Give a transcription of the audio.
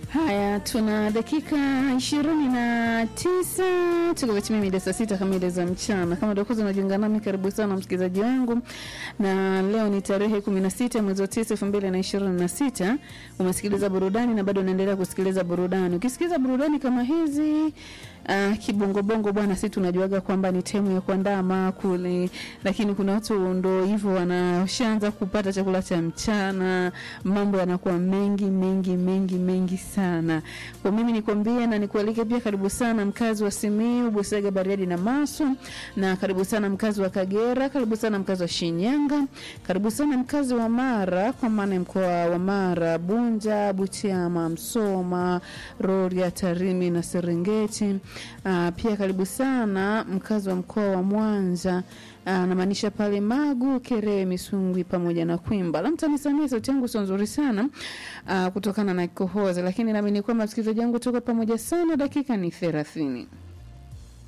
Haya, tuna dakika ishirini na tisa tukavitimia mida saa sita kamili za mchana. Kama ndio kwanza unajiunga nami, karibu sana msikilizaji wangu, na leo ni tarehe kumi na sita mwezi wa tisa elfu mbili na ishirini na sita. Umesikiliza burudani na bado unaendelea kusikiliza burudani. Ukisikiliza burudani kama hizi Uh, kibongobongo bwana, si tunajuaga kwamba ni temu ya kuandaa maakuli, lakini kuna watu ndo hivyo wanashaanza kupata chakula cha mchana, mambo yanakuwa mengi mengi mengi mengi sana. Kwa mimi nikwambie na nikualike pia, karibu sana mkazi wa Simiyu, Busega, Bariadi na Maswa, na karibu sana mkazi wa Kagera, karibu sana mkazi wa Shinyanga, karibu sana mkazi wa Mara, kwa maana ya mkoa wa Mara, Bunja, Butiama, Msoma, Rorya, Tarimi na Serengeti. Uh, pia karibu sana mkazi wa mkoa wa Mwanza uh, namaanisha pale Magu, Kerewe, Misungwi pamoja na Kwimba. La mtanisamia sauti yangu sio nzuri sana uh, kutokana na kikohozi, lakini naamini kwamba msikilizaji wangu tuko pamoja sana. Dakika ni thelathini.